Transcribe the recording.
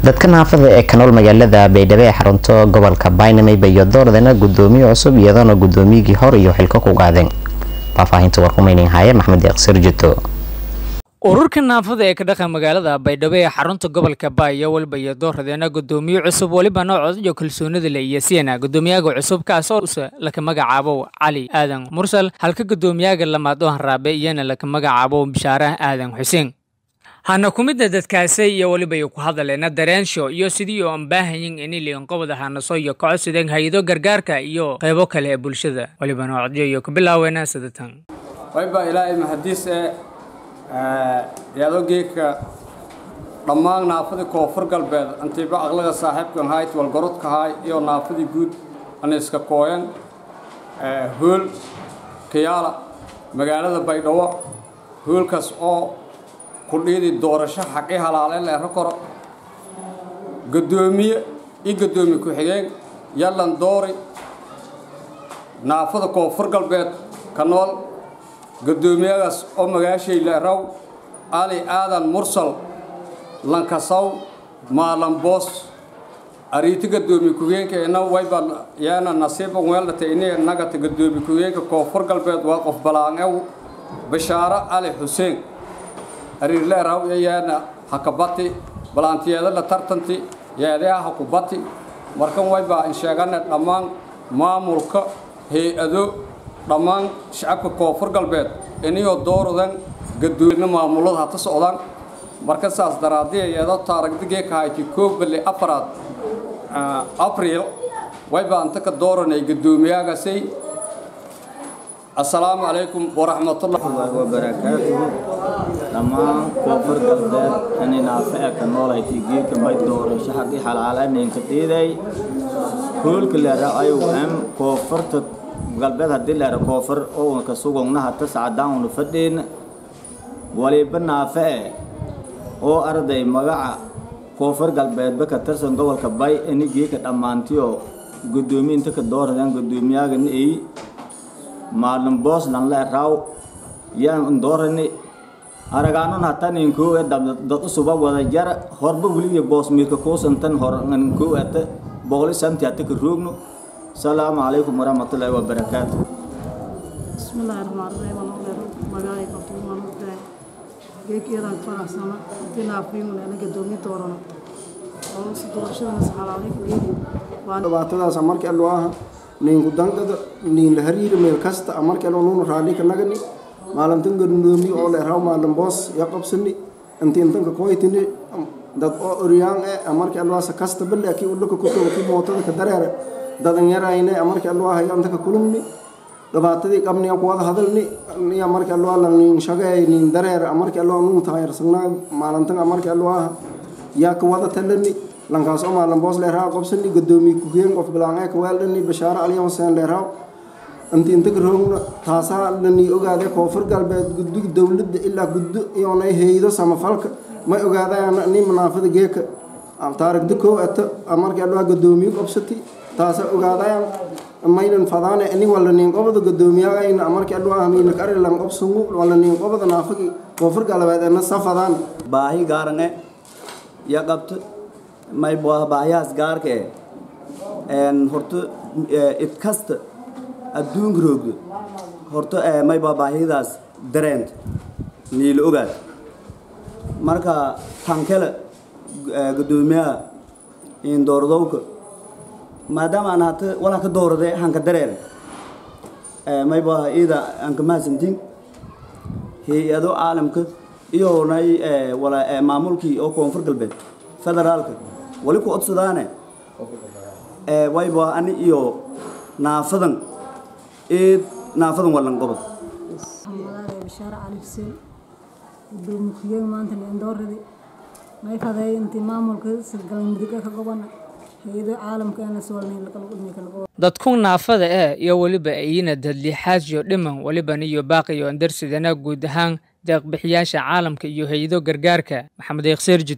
dadka naafada ee ka nool magaalada baydhabo ee xarunto gobolka baynamey bayo dooradana gudoomiye cusub iyadoona gudoomiyigii hor iyo xilko ku qaadeen faahfaahinta warkumaynin haaye maxmed deeqsir jito ururka naafada ee ka dhaqan magaalada baydhabo ee xarunta gobolka baaya walba iyo dooradeena gudoomiye cusub weliba noocod iyo kalsoonida le iyo siena gudoomiyaga cusub kaasoo use laka magacaabo cali aadan mursal halka gudoomiyaga lamaad oo hanraabe iyana laka magacaabo bishaare aadan xuseen hana ku midna dadkaasi iyo weliba ku hadaleena dareensho iyo sidii oo aan baahayin in liinqobada hanaso iyo kocodsideen hay-ado gargaarka iyo qaybo kale ee bulshada weliba noocodyo iyo ku bilaaweena sidatan wayba ilaahay mahadiis ee yaado geedka dhammaan naafadii koonfur galbeed antiiba aqlaga saaxiibkan hayd walgorodka haay iyo naafadii guud ana iska kooyan hool kiyaala magaalada baydhabo hoolkaas oo kudhiidi doorasho xaqi halaale leero koro gadoomiye iyo gadoomiye ku-xigeen yallan doori naafada koonfur galbeed ka nool gadoomiyadaas oo magaashay leeraw ali aadan mursal lankasaw maalan boos ariiti gadoomiye ku-geenka ina wayba yaana nasiiba weeldhata ini nagata gadoomiye ku-geenka koonfur galbeed waa qof balaangew bashaaro ali xuseen ariirleeraw yayaana hakabati balaantiyeeda la tartanti yeedeha hakubati markan wayba in sheegana dhammaan maamulka hay-ado dhammaan shacabka koonfur galbeed iniyoo dooradan gadooina maamulada hata socdaan marka saas daraadiya yeedo taaragdigee kahayti koob bali afaraad abriil wayba anta ka dooranay gadoomiyaagasay assalaamu calaykum waraxmatullahi wabarakaatuhu dhammaan koonfur galbeed ani naafe e ka noolaytay geedka may doorasho xaqii xalaalanaynka dhiiday hoolka leera ayu am koonfurta galbeed haddii leera koonfur owanka sugogna hata sacadaanuna fadhiin waliba naafe e oo arday magaca koonfur galbeedba ka tirsan gobolka bay ini geedka dhammaantiyo gudoomiye inta ka dooradaan gudoomiyaagan ey maalin boos nan le raw yaan doorani aragaanon hatan inkoo e dad usuba wada jar horba weliya boos miirka kuusantan hor inkoo ata boqoli santi hata ka roogno salaamu calaykum waraxmatullaahi wabarakaatu bismillaahi raxmaan raxiim anoo magaalay qabtuumaan ogtahay geegeedaan faraxsana intii naafiimun ana gadoomiye doorano oo si doorashadana saxalaalay ku geedi dhibaatadaas markii allo aha ninku dangada nin la hariiri meel kasta markii allo nuunu raalli ka nagani maalintan gadoomiye oo leeraw maalin boos ya qabsani intii intanka koytini dad oo oryaan e markii alloasa kasta bale kii ulaka kutoga kii mootada ka dareere dadan yarayne markii allo aha yantaka kulumni dhibaatadii qabni ku wada hadalni niya markii allo ala nin shagay nin dareere markii allo nuu taayarsanaa maalintan markii allo aha yaa ka wada talani lankaas oo maalin boos leeraw qabsani gadoomiye ku-geen qof bilaan ee ka weeldhani bashaaro aliya huseen leeraw inti inta ka roogna taasaa lani ogaade koonfur galbeed guddiga dowladda ilaa guddo iyoonay haydo samafalka may ogaadayaan ni manaafada geeka taarigda koo ata markii alloha gadoomiye qabsati taasa ogaadayaan maynan fadaane ini wala nin qobada gadoomiyagayna markii alloha mayna karilan qobsungu wala nin qobada naafagi koonfur galbeed ena safadaan baahi gaarange ya qabto may baahiyahaas gaarka e horta id kasta adduunka roogdo horta mayba baahidaas dareent niila ogaad marka tankele gadoomiyaha indooradowka maadaama aan hata walaa ka doorade hanka dareer mayba ida anka mahadsantiin hay-ado caalamka iyonay wala maamulkii oo koonfur galbeed federaalka wali ku codsadaane wayba ani iyo naafadan eed naafadan walan qobod magaalay bashaare cali xuseen gudoomiye ku-xigeen maanta leendooradii may faday intii maamulka galmudug ka gobana hay-ado caalamka aan la soolnayn lakala qudmay kala gobo dadku naafada eh iyo weliba ayina dadliixaasyo dhiman weliban iyo baaqiyo andarsidana guud ahaan deeqbixiyaasha caalamka iyo hay-ado gargaarka maxamed eekhseer